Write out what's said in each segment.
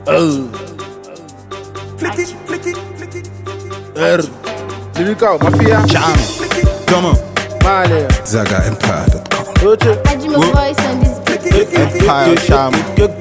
Oh. R. Lyrical Mafia. Jam. Come on. Male. ZagaEmpire.com. Oche. I do my voice on this beat. Empire Jam.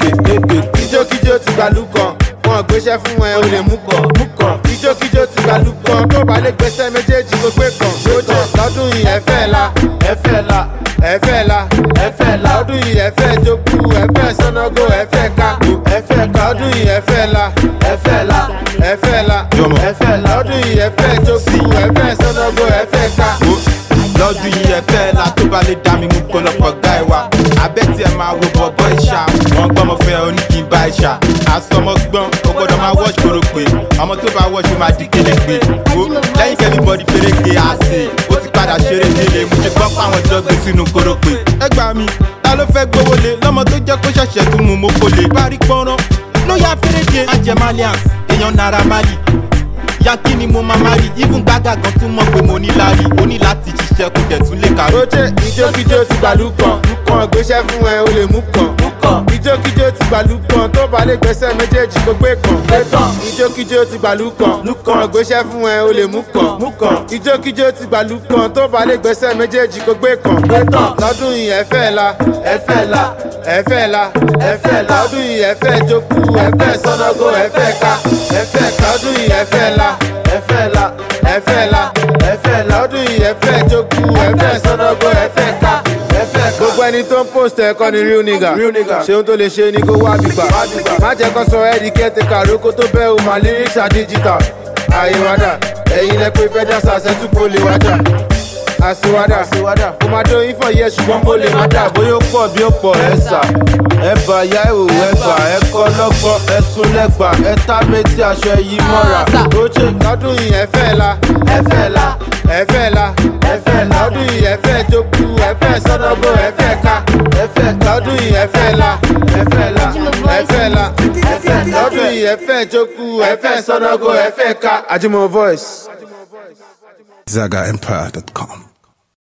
Kíjókíjó ti gbàlú kan. Wọ́n gbéṣẹ́ fún ẹ o lè mú kan. Mú kan. Kíjókíjó ti gbàlú kan. Tó bá lè gbéṣẹ́ méjèèjì kó gbé kan. Oche. Lọ́dún yìí ẹ fẹ́ la. Ẹ fẹ́ la. Ẹ fẹ́ la. Ẹ fẹ́ la. Lọ́dún yìí ẹ fẹ́ jókù. Ẹ fẹ́ sọ́nàgó. Ẹ fẹ́ ká. Ẹ fẹ́ ká. Lọ́dún yìí ẹ fẹ́ la. Ẹ fẹ́ la. Ẹ fẹ́ la. Jọmọ. Ẹ fẹ́ la. Lọ́dún yìí ẹ fẹ́ jókù. Ẹ fẹ́ sọ́nàgó. Ẹ fẹ́ ká. lọ́dún yìí ẹ fẹ́ la tó bá lè dá mi mú pọ̀lọpọ̀ gá ẹ wa abẹ́ tí ẹ máa wo bọ̀bọ̀ ìṣá wọn gbọ́mọ fẹ́ oní kí n bá ìṣá àsọmọ gbọ́n o gbọ́dọ̀ máa wọ́ọ̀ṣ kóró pé ọmọ tó bá wọ́ọ̀ṣ ó máa di kéde pé wo lẹ́yìn kẹ́lí bọ́dí fèrèké àṣẹ ó ti padà ṣeré délé mo ti gbọ́ fáwọn jọ gbé sínú kóró pé ẹ gbà mí ta ló fẹ́ gbówó lé lọ́mọ tó jẹ́ kó ṣẹ̀ṣẹ̀ tún mú mo kò lè parí pọ́nrán ló yà fèrèké ajẹmalians èèyàn naira mali yankí ni mo máa máa rí even gbága gan tún mọ̀ pé mo ní lárí o ní láti ṣiṣẹ́ kó dẹ̀ tún lè kàwé. Oche ìjókíjó ti gbàlú kan. Kan gbéṣẹ́ fún ẹ o lè mú kan. Ìjókíjó ti gbàlú kan. Tó bá lè gbẹ́sẹ̀ méjèèjì kó gbé kan. Ìjókíjó ti gbàlú kan. Kan gbéṣẹ́ fún ẹ o lè mú kan. Ìjókíjó ti gbàlú kan. Tó bá lè gbẹ́sẹ̀ méjèèjì kó gbé kan. Lọ́dún yìí ẹ fẹ́ la. Ẹ fẹ́ la. Ẹ fẹ́ la. Ẹ fẹ́ la. Lọ́dún yìí ẹ fẹ́ jókù. Ẹ fẹ́ sọ́nàgó. Ẹ fẹ́ ká. Ẹ fẹ́ ká. Lọ́dún yìí ẹ fẹ́ la. Ẹ fẹ́ la. Ẹ fẹ́ la. Ẹ fẹ́ la. Lọ́dún yìí ẹ fẹ́ jókù. Ẹ fẹ́ sọ́nàgó. Ẹ fẹ́ ká. Ẹ fẹ́ ká. Gbogbo ẹni tó ń post ẹ̀ kọ́ ni real nigga. Ṣé ohun tó lè ṣe ni kó wá bìgbà. Má jẹ́ kó sọ ẹ́ di kẹ́tẹ̀ká rókó tó bẹ́ o mà lyrics are digital. Àyè wádà, ẹ̀yin lẹ pé fẹ́ dásà ṣẹ́tù kó lè wájà. Àṣewádà, kò máa dó yín fọ̀ yẹ ṣùgbọ́n kó lè má dà. Bóyá ó pọ̀ bí ó pọ̀ ẹ sà. Ẹ bà yá ìwò ẹ bà ẹ kọ́ lọ́gbọ́n ẹ sún lẹ́gbà ẹ tá méjì aṣọ yìí mọ́ra. Ó ṣe lọ́dún yìí ẹ fẹ́ la. Ẹ fẹ́ la. Ẹ fẹ́ la. Ẹ fẹ́ la. Lọ́dún yìí ẹ fẹ́ jókòó ẹ fẹ́ sọ́dọ̀gbọ́ ẹ fẹ́ ká. Ẹ fẹ́ lọ́dún yìí ẹ fẹ́ la. Ẹ fẹ́ la. Ẹ fẹ́ la. Ẹ fẹ́ lọ́dún yìí ẹ fẹ́ jókòó ẹ fẹ́ sọ́dọ̀gbọ́ ẹ fẹ́ ká. Ajimo voice. ZagaEmpire.com.